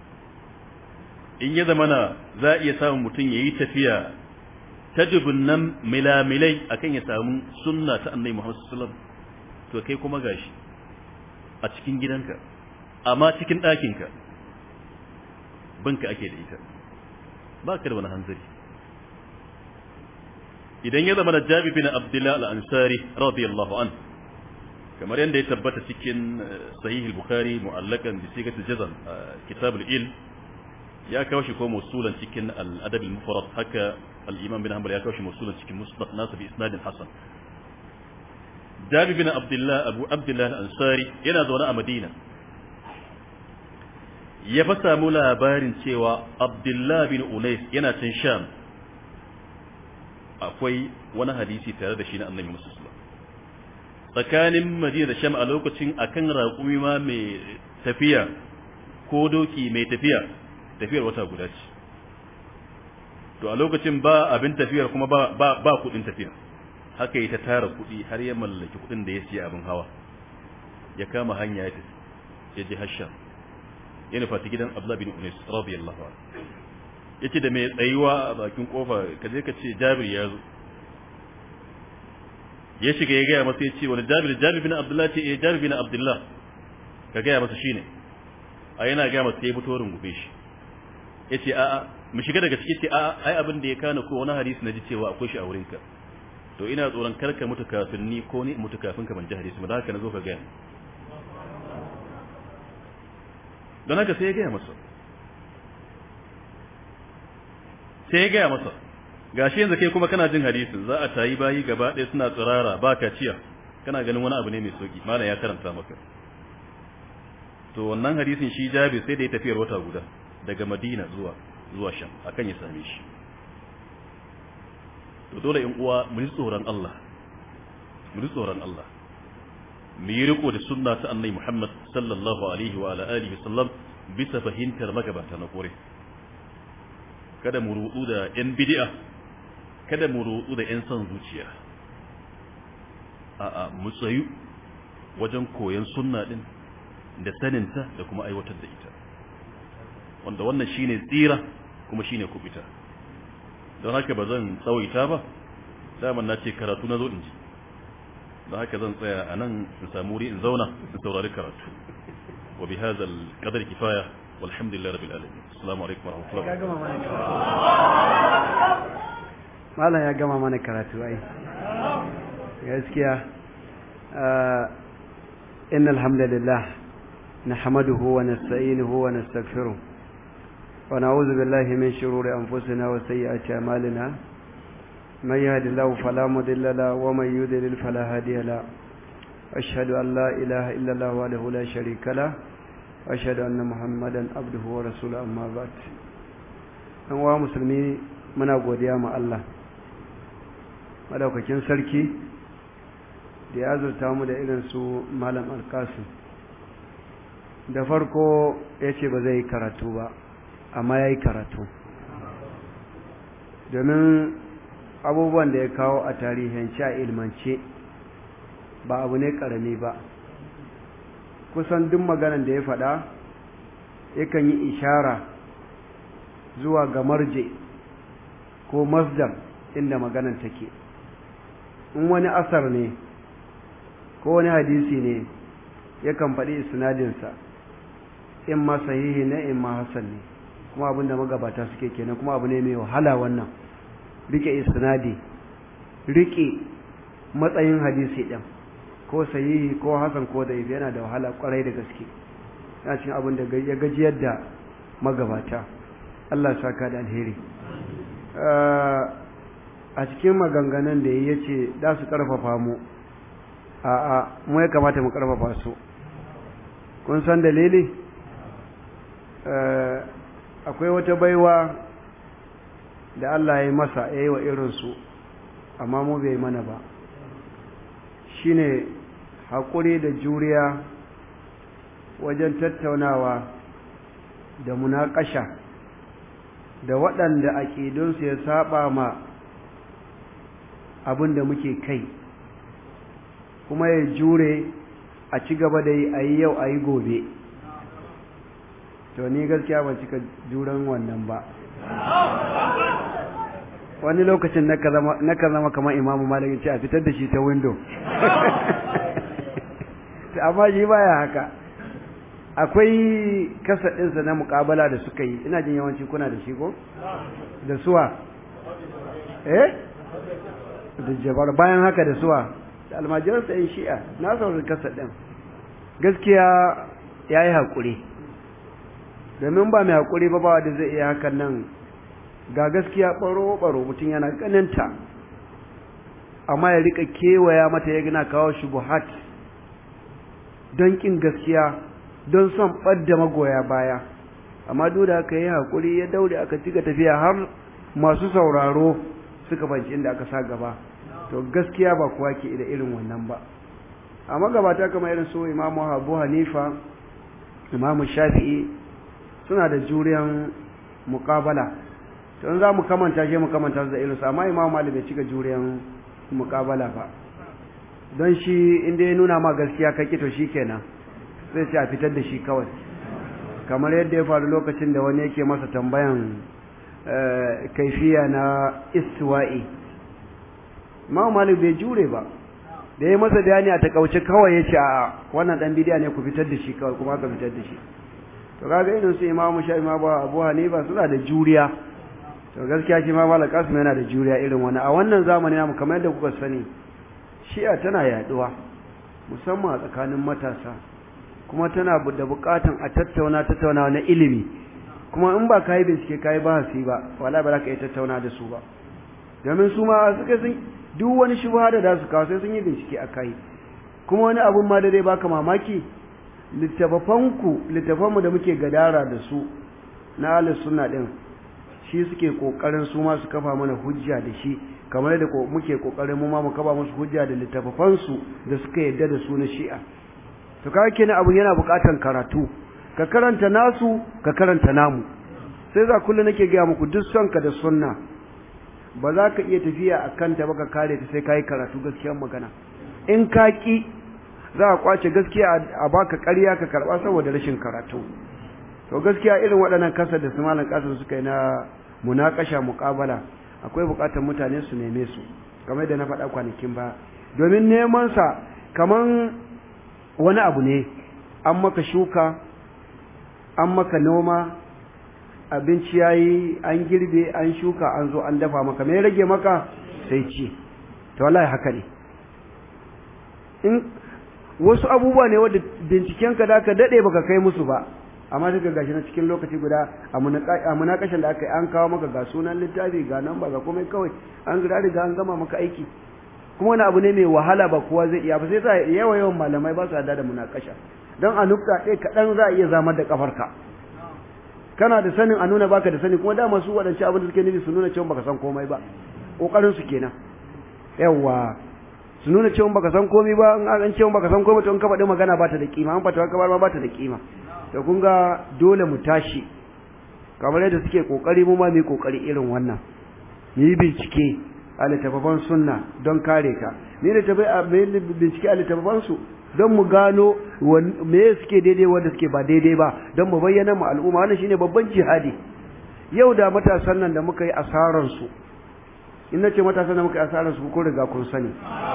in ya zamana za a iya samun mutum yayi tafiya ta dubunnan milamilai akan ya samu sunna ta Annabi Muhammad sallallahu alaihi wasallam to kai kuma gashi a cikin gidanka amma cikin ɗakinka banka ake da ita ba ka da wani hanzari idan ya zama da jabi bin abdullahi al'ansari radiyallahu an kamar yadda ya tabbata cikin sahih bukhari mu'allakan da sigat jazan kitab il ya kawo shi ko musulan cikin al-adab al-mufrad haka al-imam bin hanbal ya kawo shi musulan cikin musnad nasa bi isnadin hasan jabi bin abdullahi abu abdullahi al-ansari yana zaune a madina ya fa samu labarin cewa abdullahi bin unais yana can sham akwai wani hadisi tare da shi na annabi musulma tsakanin madina da sham a lokacin akan raƙumi ma mai tafiya ko doki mai tafiya tafiyar wata guda ce to a lokacin ba abin tafiyar kuma ba ba, ba kudin tafiya haka yi ta tara kuɗi har ya mallaki kuɗin da ya siya abin hawa ya kama hanya ya tafi ya ji hasham ya nufa ta gidan abdullah bin unis radiyallahu anhu yace da mai tsayuwa a bakin kofa ka je ka ce jabir ya zo ya shiga ya gaya masa ya ce wani jabir jabir bin abdullah ce eh jabir bin abdullah ka gaya masa shine a yana gaya masa ya fito rungube shi ya ce a'a mu shiga daga ciki ce a'a ai abin da ya kana ko wani hadisi na ji cewa akwai shi a wurinka to ina tsoron karka mutu kafin ni ko ni mutu kafin ka ban ji hadisi ba haka na zo ka gaya don haka sai ya gaya masa sai ya gaya masa gashi yanzu kai kuma kana jin hadisin za a tayi bayi gaba ɗaya suna tsirara ba kaciya kana ganin wani abu ne mai sauki malam ya karanta maka to wannan hadisin shi jabi sai da ya tafiyar wata guda daga madina zuwa zuwa sham akan ya same shi to dole in uwa mu ji tsoron Allah mu ji tsoron Allah mu yi riko da sunna ta annabi Muhammad sallallahu alaihi wa ala alihi sallam bisa fahimtar magabata na kore kada mu rudu da yan bid'a kada mu rudu da yan son zuciya a'a mu tsayu wajen koyon sunna din da saninta da kuma aiwatar da ita wanda wannan shine tsira kuma shine kubita don haka ba zan tsawaita ba daman na ce karatu na zo in ji don haka zan tsaya a nan in samu wuri in zauna in saurari karatu wa bi hadha al-qadar kifaya walhamdulillahi rabbil alamin assalamu alaikum wa rahmatullahi wa barakatuh malam ya gama mana karatu ai gaskiya innal hamdalillah نحمده ونستعينه ونستغفره ونعوذ بالله من شرور أنفسنا وسيئات أعمالنا من يهد الله فلا مضل له ومن يضلل فلا هادي له أشهد أن لا إله إلا الله وحده لا شريك له وأشهد أن محمدا عبده ورسوله أما بعد أنواع مسلمي muna godiya ma Allah madaukakin sarki da ya azurta mu da irin su malam alkasim da farko ya ce ba zai yi karatu ba amma ya yi karatu domin abubuwan da ya kawo a tarihance a ilmance ba abu ne karami ba kusan duk maganan da ya faɗa yakan yi ishara zuwa ga marje ko masdar inda maganan take in wani asar ne ko wani hadisi ne yakan faɗi isnadinsa in ma sahihi ne in ma hasan ne kuma abin da magabata suke kenan kuma abu ne mai wahala wannan rike isnadi rike matsayin hadisi ɗin ko sahihi ko hasan ko da yana da wahala kwarai da gaske yana cikin abin da ya gajiyar da magabata Allah saka da alheri a cikin maganganun da ya ce za su karfafa mu a'a mu ya kamata mu karfafa su kun san dalili akwai wata baiwa da Allah ya yi masa ya yi wa irinsu amma mu bai mana ba shine haƙuri da juriya wajen tattaunawa da munaƙasha da waɗanda aƙidunsu ya saba ma abin da muke kai kuma ya jure a ci gaba da yi a yi yau a yi gobe to ni gaskiya ban cika juran wannan ba wani lokacin na ka zama kamar imamu malamin ce a fitar da shi ta windo amma shi baya haka akwai kasadinsa na mukabala da suka yi ina jin yawanci kuna da shi ko da suwa eh da jabar bayan haka da suwa da almajiransa yin shi'a na saurari kasadin gaskiya ya yi haƙuri domin ba mai haƙuri ba ba da zai iya hakan nan ga gaskiya ɓaro-ɓaro mutum yana ganinta amma ya rika kewaya mata ya gina kawo shubuhat don ƙin gaskiya don son ɓadda magoya baya amma duk da aka yi haƙuri ya daure aka cika tafiya har masu sauraro suka banci inda aka sa gaba to gaskiya ba kuwa ke da irin wannan ba amma gabata kamar irin su imamu abu hanifa imamu shafi'i suna da juriyan muƙabala to in za mu kamanta shi mu kamanta da irinsu amma imamu malik bai cika juriyan muƙabala ba don shi inda ya nuna ma gaskiya ka kito shi kenan sai ce a fitar da shi kawai kamar yadda ya faru lokacin da wani yake masa tambayan kaifiya na istiwa'i ma malik bai jure ba da ya masa bayani a takauce kawai ya ce a wannan dan bidiya ne ku fitar da shi kawai kuma ka fitar da shi to kaga irin su imamu sha imamu abu hanifa suna da juriya to gaskiya shi ma malik kasim yana da juriya irin wani a wannan zamani namu kamar yadda kuka sani shi'a tana yaduwa musamman a tsakanin matasa kuma tana da bukatan a tattauna tattaunawa na ilimi kuma in ba ka yi bincike ka yi bahasi ba wala ba za ka iya tattauna da su ba domin su ma suka sun duk wani shubha da za su kawo sai sun yi bincike a kai kuma wani abun ma da zai baka mamaki littafafanku littafanmu da muke gadara da su na ahlus sunna din shi suke kokarin su ma su kafa mana hujja da shi kamar da muke kokarin mu ma mu kafa musu hujja da littafafansu da suka yadda da su na shi'a to kaga kenan abun yana bukatan karatu ka karanta nasu ka karanta namu sai za kullu nake ga muku duk son ka da sunna ba za ka iya tafiya a kanta ba ka kare ta sai ka yi karatu gaskiyar magana in ka ki za a kwace gaskiya a baka ƙarya ka karɓa saboda rashin karatu to gaskiya irin waɗannan kasar da su malam kasar suka yi na munakasha muƙabala akwai buƙatar mutane su neme su kamar da na faɗa kwanakin ba domin neman sa kaman wani abu ne an maka shuka an maka noma abinci yayi an girbe an shuka an zo an dafa maka me rage maka sai ci to wallahi haka ne in wasu abubuwa ne wanda bincikenka da ka dade baka kai musu ba amma daga gashi na cikin lokaci guda a munakashin da aka yi an kawo maka ga sunan littafi ga nan ba ga komai kawai an gida riga an gama maka aiki kuma wani abu ne mai wahala ba kowa zai iya ba sai sa yawa yawan malamai ba su hada da munakasha don a nukta ɗaya kaɗan za a iya zamar da kafarka kana da sanin a nuna baka da sani kuma dama su waɗancan abin da suke nufi su nuna cewa baka san komai ba ƙoƙarin su kenan yawa su nuna cewa baka san komai ba in an cewa baka san komai to in ka faɗi magana ba ta da kima an fatawa ka ma ba ta da kima to kun ga dole mu tashi kamar yadda suke kokari mu ma mu yi kokari irin wannan mu yi bincike a littattafan sunna don kare ka ni da tafi bincike a littattafan su don mu gano me suke daidai wanda suke ba daidai ba don mu bayyana mu al'umma wannan shine babban jihadi yau da matasan nan da muka yi asaran su in nace matasan da muka yi asaran su ko riga kun sani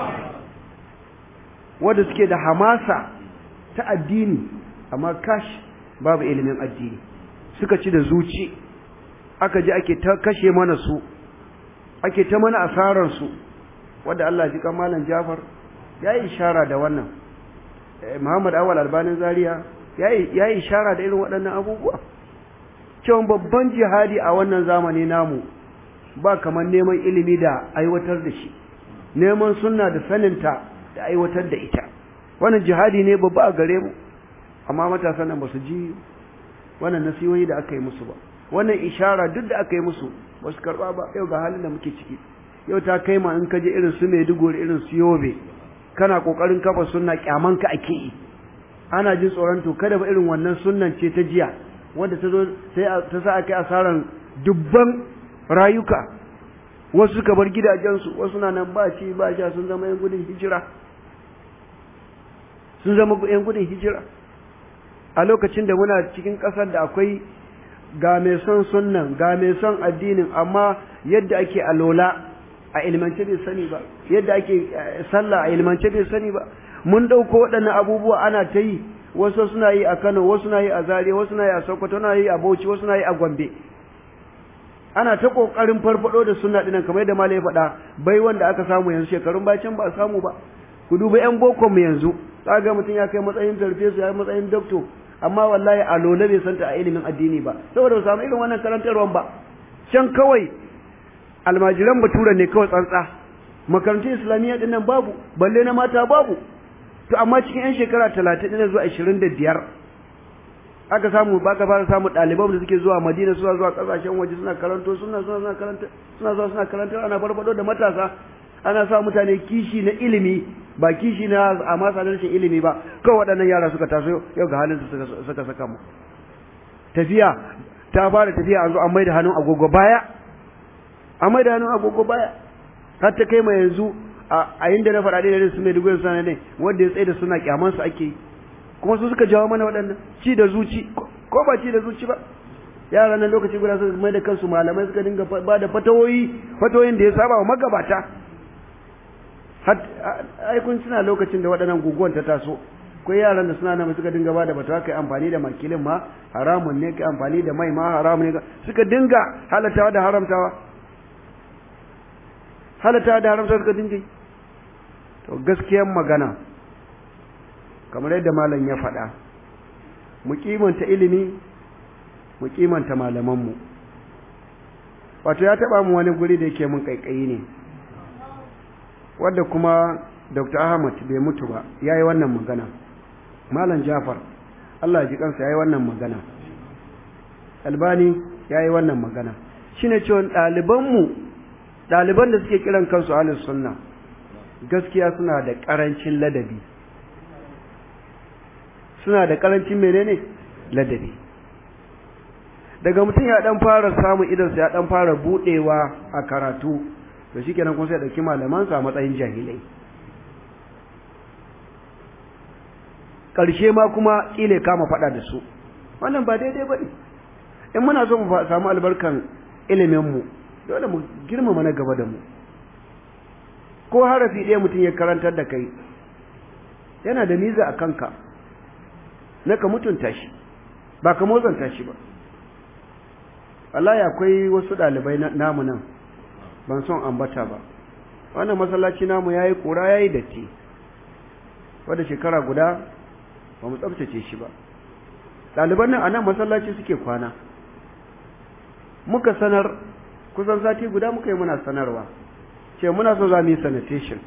wanda suke da hamasa ta addini amma kash babu ilimin addini suka ci da zuci aka ji ake ta kashe mana su ake ta mana asaran su wanda Allah ji kan malam Jafar yayi ishara da wannan Muhammad Awal Albanin Zaria yayi yayi ishara da irin waɗannan abubuwa cewa babban jihadi a wannan zamani namu ba kamar neman ilimi da aiwatar da shi neman sunna da saninta da aiwatar da ita wannan jihadi ne babba a gare mu amma matasan nan ba su ji wannan nasihohi da aka yi musu ba wannan ishara duk da aka yi musu ba su karba ba yau ga halin da muke ciki yau ta kai ma in ka je irin su Maiduguri irin su Yobe kana kokarin kafa sunna kyaman ka ake yi ana jin tsoron to kada ba irin wannan sunnan ce ta jiya wanda ta zo sai ta sa aka yi asaran dubban rayuka wasu suka bar gidajensu wasu na nan ba ci ba sha sun zama yan gudun hijira sun zama yan gudun hijira a lokacin da muna cikin ƙasar da akwai ga mai son sunnan ga mai son addinin amma yadda ake alola a ilmance bai sani ba yadda ake sallah a ilmance bai sani ba mun ɗauko waɗannan abubuwa ana ta yi wasu suna yi a kano wasu na yi a zaria wasu na yi a sokoto na yi a bauchi wasu na yi a gombe ana ta ƙoƙarin farfaɗo da sunna ɗinan kamar yadda malai ya faɗa bai wanda aka samu yanzu shekarun bacin ba a samu ba ku duba yan boko mu yanzu ga mutum ya kai matsayin farfesu ya yi matsayin dokto amma wallahi a lola bai santa a ilimin addini ba saboda ba samu irin wannan karantarwan ba can kawai almajiran batura ne kawai tsantsa makarantun islamiyya din nan babu balle na mata babu to amma cikin yan shekara talatin ɗin zuwa ashirin da biyar aka samu ba ka fara samu ɗaliban da suke zuwa madina suna zuwa ƙasashen waje suna karanto suna suna suna karanta suna zuwa suna karanta ana farfado da matasa ana sa mutane kishi na ilimi ba kishi na a masa rashin ilimi ba kawai waɗannan yara suka taso yau ga halin su suka saka mu tafiya ta fara tafiya an zo an maida hannun agogo baya an maida hannun agogo baya har ta kai ma yanzu a inda na faɗa da su mai dubu suna ne wanda ya tsaye da suna kyaman su ake yi kuma su suka jawo mana waɗannan ci da zuci ko ba ci da zuci ba yara nan lokaci guda suka mai da kansu malamai suka dinga ba da fatawoyi fatawoyin da ya saba wa magabata ai kun suna lokacin da waɗannan guguwan ta taso ko yaran da suna nan suka dinga ba da fatawa kai amfani da makilin ma haramun ne kai amfani da mai ma haramun ne suka dinga halatawa da haramtawa halatawa da haramtawa suka dinga to gaskiyar magana kamar yadda malam ya faɗa mu kimanta ilimi mu kimanta malamanmu wato ya taɓa mu wani guri da yake mun kaikayi ne wadda kuma dr ahmad bai mutu ba ya yi wannan magana malam jafar allah ji kansa ya yi wannan magana albani ya yi wannan magana shi ne cewa ɗalibanmu ɗaliban da suke kiran kansu halin sunna gaskiya suna da ƙarancin ladabi suna da ƙarancin menene ladabi daga mutum ya ɗan fara samun idansa ya ɗan fara buɗewa a karatu to shi kenan kun sai ɗauki malamansa a matsayin jahilai ƙarshe ma kuma ƙile kama faɗa da su wannan ba daidai ba ne in muna so mu samu albarkan iliminmu dole mu girmama na gaba da mu ko harafi ɗaya mutum ya karantar da kai yana da miza a kanka na ka mutunta shi ba ka motsanta shi ba wallahi akwai wasu ɗalibai namu nan ban son ambata ba wannan masallaci namu yayi kura yayi datti wanda shekara guda ba mu tsaftace shi ba ɗaliban nan a nan masallaci suke kwana muka sanar kusan sati guda muka yi muna sanarwa ce muna so za mu yi sanitation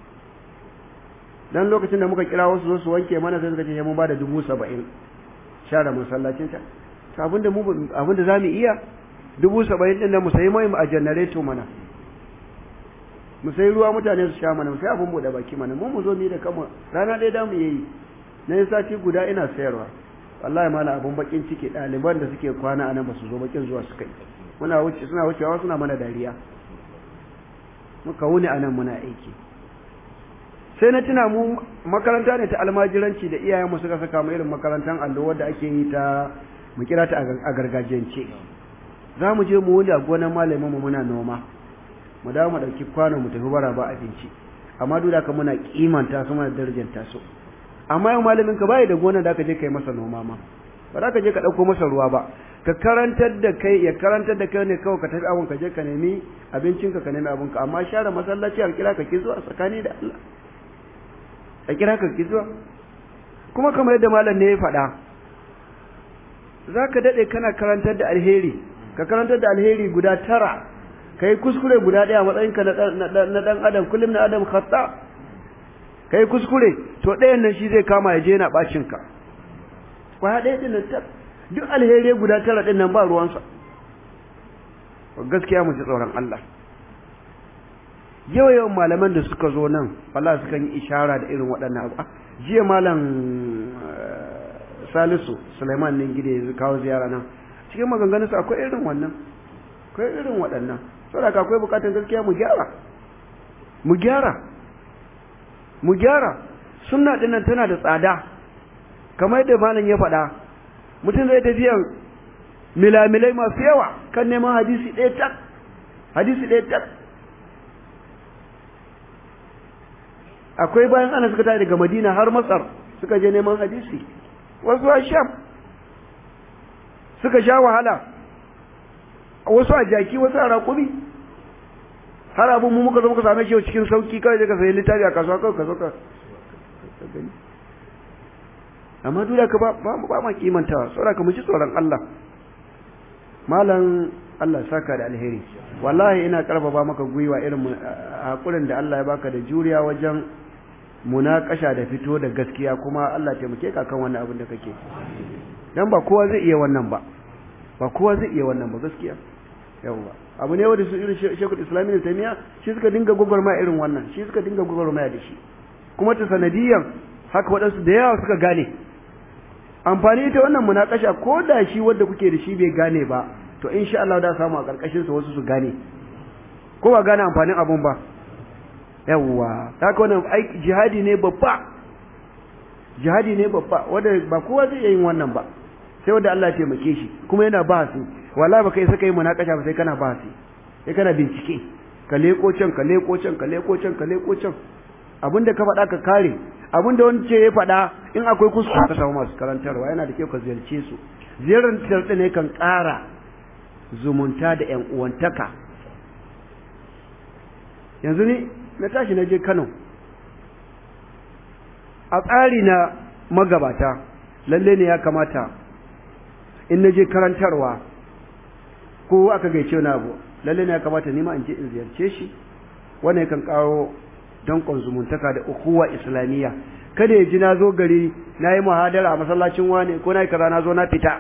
dan lokacin da muka kira wasu zo su wanke mana sai suka ce mun ba da dubu saba'in share masallacin ta abinda mu abinda za mu iya dubu saba'in ɗin da mu sayi mai a janareto mana mu sai ruwa mutane su sha mana mu sai abin buɗe baki mana mu mu zo ni da kama rana ɗaya da mu yi na yi sati guda ina sayarwa wallahi mala abin bakin ciki ɗaliban da suke kwana a nan ba su zo bakin zuwa suka yi muna wuce suna wucewa suna mana dariya muka wuni a nan muna aiki sai na tuna mu makaranta ne ta almajiranci da iyayenmu suka saka mu irin makarantar allo wadda ake yi ta mu kira ta a gargajiyance za mu je mu wuni a gonar malamin mu muna noma mu dawo mu ɗauki kwano mu tafi bara ba abinci amma duk da haka muna kimanta su muna darajanta su amma yau malamin ka bai da gonar da aka je kai masa noma ma ba za ka je ka ɗauko masa ruwa ba ka karantar da kai ya karantar da kai ne kawai ka tafi abin ka je ka nemi abincinka ka nemi abinka amma share masallaci a kira ka ki zuwa tsakani da Allah a kira ka ki zuwa kuma kamar yadda malam ne ya faɗa za ka daɗe kana karantar da alheri ka karantar da alheri guda tara ka yi kuskure guda ɗaya matsayinka na ɗan adam kullum na adam khata ka yi kuskure to ɗayan nan shi zai kama ya je yana ɓacinka kwaya ɗaya ɗin nan duk alheri guda tara ɗin nan ba ruwansa gaskiya mu ji tsoron Allah yawa yawan malaman da suka zo nan wala sukan yi ishara da irin waɗannan abu jiya malam salisu suleiman ne gida ya kawo ziyara nan cikin maganganunsa akwai irin wannan akwai irin waɗannan saboda akwai bukatar gaskiya mu gyara mu gyara mu gyara sunna dinnan tana da tsada kamar yadda malam ya faɗa mutum zai tafiyan milamilai masu yawa kan neman hadisi ɗaya tak hadisi ɗaya tak akwai bayan ana suka tafi daga madina har masar suka je neman hadisi wasu a sham suka sha wahala wasu a jaki wasu a raƙumi har abin mu muka zo muka same shi cikin sauki kawai da ka sayi littafi a kasuwa kawai ka zo ka gani amma duk da ka ba ba ma kimantawa saboda ka mu ci tsoron Allah malam Allah saka da alheri wallahi ina karfafa maka gwiwa irin hakurin da Allah ya baka da juriya wajen munakasha da fito da gaskiya kuma Allah taimake ka kan wannan abin da kake dan ba kowa zai iya wannan ba ba kowa zai iya wannan ba gaskiya yawa abu ne wanda su irin shekul islami da taimiya shi suka dinga gwagwarmaya irin wannan shi suka dinga gwagwarmaya da shi kuma ta sanadiyan haka waɗansu da yawa suka gane amfani ita wannan munakasha ko da shi wanda kuke da shi bai gane ba to insha Allah da samu a karkashin sa wasu su gane ko ba gane amfanin abun ba yawwa haka wannan aiki jihadi ne babba jihadi ne babba wanda ba kowa zai yin wannan ba sai wanda Allah ya taimake shi kuma yana ba su wallahi baka yi saka yi munakasha ba sai kana ba su sai kana bincike ka leko can ka leko can ka leko can ka leko can abinda ka faɗa ka kare abinda wani ce ya faɗa in akwai kuskure ka samu masu karantarwa yana da kyau ka ziyarce su ziyarar tarɗi ne kan ƙara zumunta da ƴan uwantaka yanzu ni na tashi na je Kano a tsari na magabata lalle ne ya kamata in na je karantarwa ko aka gaice na abu lalle ne ya kamata nima in je in ziyarce shi wannan kan kawo dankon zumuntaka da ukuwa islamiyya kada ya ji na zo gari na yi muhadara a masallacin wani ko na yi kaza na zo na fita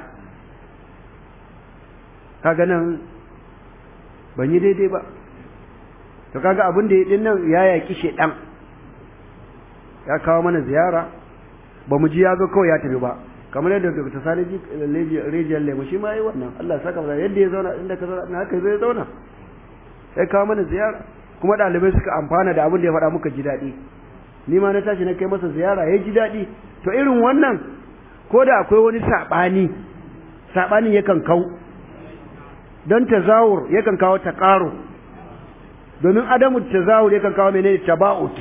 kaga nan ban yi daidai ba to kaga abin da ya din nan ya yaki shedan ya kawo mana ziyara ba mu ji ya zo kawai ya tafi ba kamar yadda Dr. Sani Rijiyar Lemu shi ma yi wannan Allah saka masa yadda ya zauna inda ka zauna haka zai zauna sai kawo mana ziyara kuma ɗalibai suka amfana da abin da ya faɗa muka ji daɗi ni ma na tashi na kai masa ziyara ya ji daɗi to irin wannan ko da akwai wani saɓani saɓanin yakan kau don tazawur yakan kawo taƙaro domin adamu tazawur yakan kawo menene taba'ut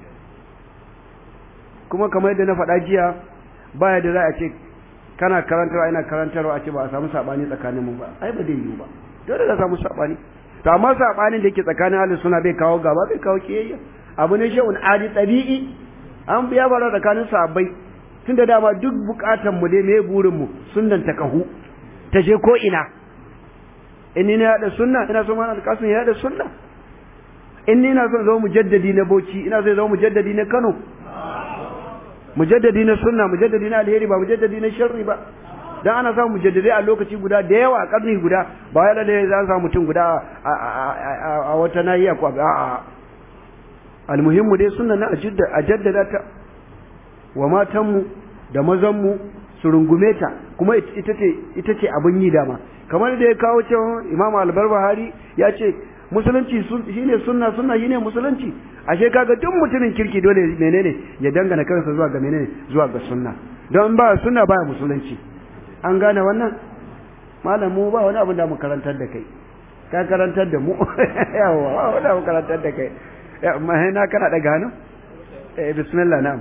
kuma kamar yadda na faɗa jiya baya da za a ce kana karantarwa ina karantarwa a ce ba a samu saɓani tsakanin mu ba ai ba zai yiwu ba dole za samu saɓani to amma saɓanin da yake tsakanin ahlus suna bai kawo gaba bai kawo kiyayya abu ne shehun adi tabi'i an biya bara tsakanin sahabbai tun da dama duk bukatan mu dai me burin mu sunnan ta kahu ta je ko ina in ni na yada sunna ina so mana alƙasun ya yada sunna in ni ina son zama mujaddadi na Bauchi ina so zama mujaddadi na Kano mujaddadi na sunna mujaddadi na alheri ba mujaddadi na sharri ba dan ana samu mujaddadi a lokaci guda da yawa a karni guda ba ya da za samu mutum guda a wata nahiya ko a almuhimmu dai sunna na a jaddada ta wa matanmu da mazanmu su rungume ta kuma ita ce ita ce abin yi dama kamar da ya kawo cewa Imam Al-Barbahari ya ce musulunci shine sunna sunna shine musulunci ashe kaga duk mutumin kirki dole menene ya dangana kansa zuwa ga menene zuwa ga sunna don ba sunna ba musulunci an gane wannan malamu ba wani abin da mu karantar da kai ka karantar da mu yawa ba wani abu karantar da kai amma na kana daga hannu eh bismillah na'am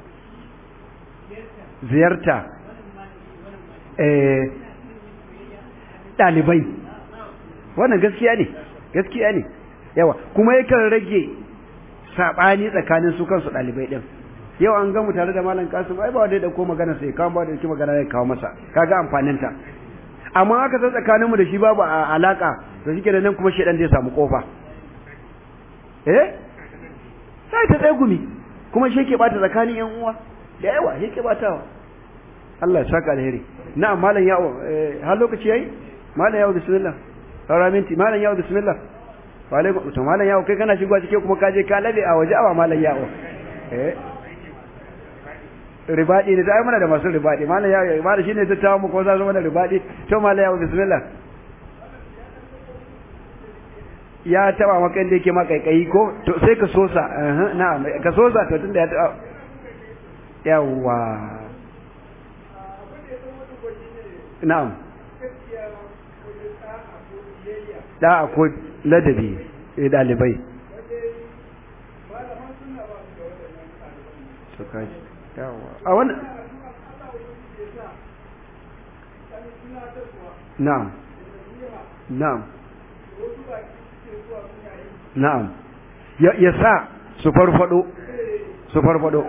ziyarta eh dalibai wannan gaskiya ne gaskiya ne yawa kuma yakan rage sabani tsakanin su kansu dalibai din yau an gamu tare da malam kasim ai ba wanda ya dauko magana sai kawo ba da yake magana ya kawo masa kaga amfanin ta amma aka san tsakanin mu da shi babu alaka to shike da nan kuma shedan zai samu kofa eh sai ta tsegumi kuma shi ke bata tsakanin yan uwa da yawa shi ke batawa Allah ya saka alheri na'am malam yawo har lokaci yayi malam yawo bismillah saura minti malam yawo bismillah wa alaikum to malam yawo kai kana shigowa cike kuma kaje ka labe a waje awa malam yawo eh ribadi ne dai mana da masu ribadi malam yawo malam shine ta tawo mu ko za zo mana ribadi to malam yawo bismillah ya taba maka inda yake maka kai ko to sai ka sosa eh na'am ka sosa to tunda ya taba yawa na'am da akwai ladabi eh dalibai to kai yawa a wannan na'am na'am na'am ya sa su farfado su farfado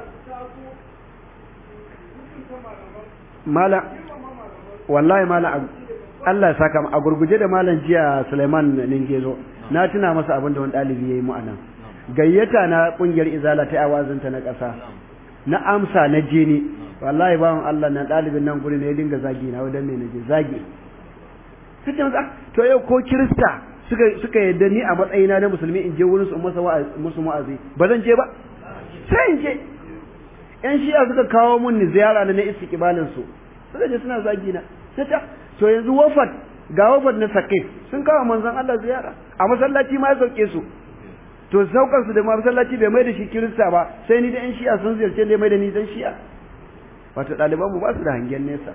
mala wallahi mala Allah ya saka a gurguje da malam jiya Suleiman Ningezo na tuna masa abin da wani dalibi yayi mu anan gayyata na kungiyar izala ta awazinta na ƙasa na amsa na je ni wallahi bawan Allah na dalibin nan guri ne ya dinga zagi na wadan ne naje zagi kace masa to yau ko kirista suka suka yadda ni a matsayina na musulmi in je wurin su masa musu wa'azi ba zan je ba sai in je yan shi'a suka kawo mun ni ziyara na istiqbalin su suka je suna zagi na sai ta to yanzu wafat ga wafat na saqif sun kawo manzon Allah ziyara a masallaci ma ya sauke su to saukar su da masallaci bai mai da shi kirista ba sai ni da yan shi'a sun ziyarce da mai da ni dan shi'a wato ɗaliban mu ba su da hangen nesa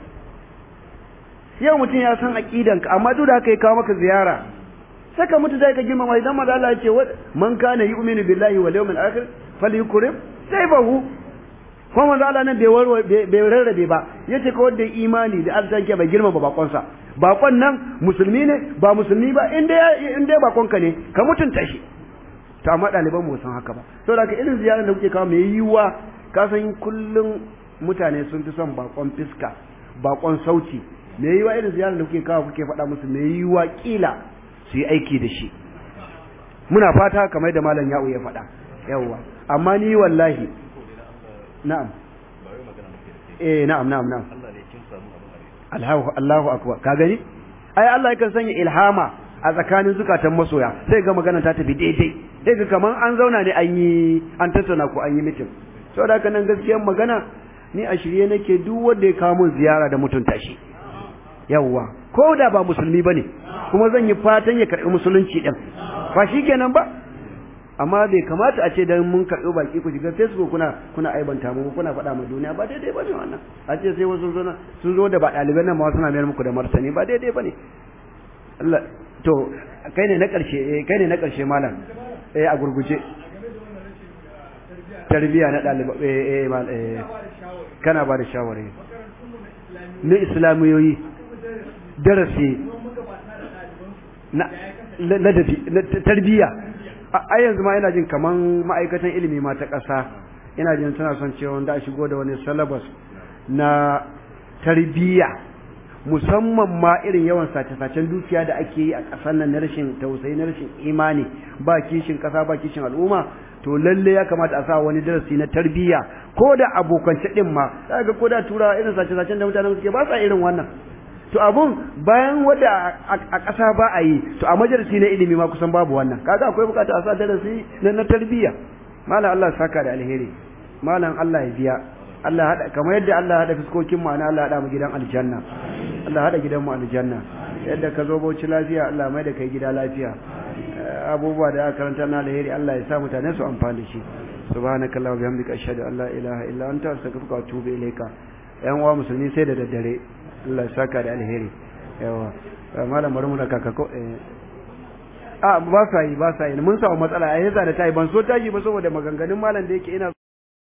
yau mutum ya san aqidanka amma duk da haka ya kawo maka ziyara saka mutu zai ka girmama idan manzo Allah ya ce man kana yu'minu billahi wal yawmil akhir falyukrim sayfahu ko manzo Allah nan bai warwa bai rarrabe ba yace ko wanda imani da Allah ke bai girmama bakon sa bakon nan musulmi ne ba musulmi ba in dai in dai bakon ka ne ka mutunta shi to amma ɗaliban mu san haka ba saboda ka irin ziyarar da kuke kawo mai yiwuwa ka san kullum mutane sun fi son bakon fiska bakon sauti mai yiwuwa irin ziyarar da kuke kawo kuke faɗa musu mai yiwuwa kila su yi aiki da shi muna fata kamar da malam ya'u ya faɗa yawwa amma ni wallahi na'am eh na'am na'am na'am Allahu Allahu akbar ka gani ai Allah yakan sanya ilhama a tsakanin zukatan masoya sai ga magana ta tafi daidai sai ga kaman an zauna ne an yi an tattauna ko an yi mitin saboda haka nan gaskiyar magana ni a shirye nake duk wanda ya kawo mun ziyara da mutunta shi yawwa ko da ba musulmi bane kuma zan yi fatan ya karɓi musulunci din ba shikenan ba amma bai kamata a ce dan mun karɓi baki ku shiga Facebook kuna kuna aibanta mu kuna faɗa ma duniya ba daidai bane wannan a ce sai wasu sun sun zo da ba ɗaliban nan ma suna mayar muku da martani ba daidai bane Allah to kai ne na ƙarshe kai ne na ƙarshe malam eh a gurguje tarbiya na ɗaliba eh eh kana ba da shawari na islamiyoyi darasi na ladabi tarbiya a yanzu ma ina jin kaman ma'aikatan ilimi ma ta ƙasa ina jin tana son cewa da a shigo da wani syllabus na tarbiyya musamman ma irin yawan sace-sacen dukiya da ake yi a ƙasar nan na rashin tausayi na rashin imani ba kishin ƙasa ba kishin al'umma to lalle ya kamata a sa wani darasi na tarbiyya ko da abokance din ma ga ko da tura irin sace-sacen da mutanen suke ba sa irin wannan to abun bayan wanda a ƙasa ba a yi to a majalisi na ilimi ma kusan babu wannan kaga akwai bukata a sa darasi na na tarbiyya malam Allah saka da alheri malam Allah ya biya Allah hada kamar yadda Allah hada fuskokin mu ana Allah hada mu gidan aljanna Allah hada gidan mu aljanna yadda ka zo bauchi lafiya Allah mai da kai gida lafiya abubuwa da aka karanta na alheri Allah ya sa mutane su amfani da shi subhanakallahumma wa bihamdika ashhadu an la ilaha illa anta astaghfiruka wa atubu ilayka yan uwa musulmi sai da daddare Allah ya saka da alheri yawa malam bari mu da kaka ko a ba sa yi ba sa yi mun samu matsala a yasa da tayi ban so tashi ba saboda maganganun malam da yake ina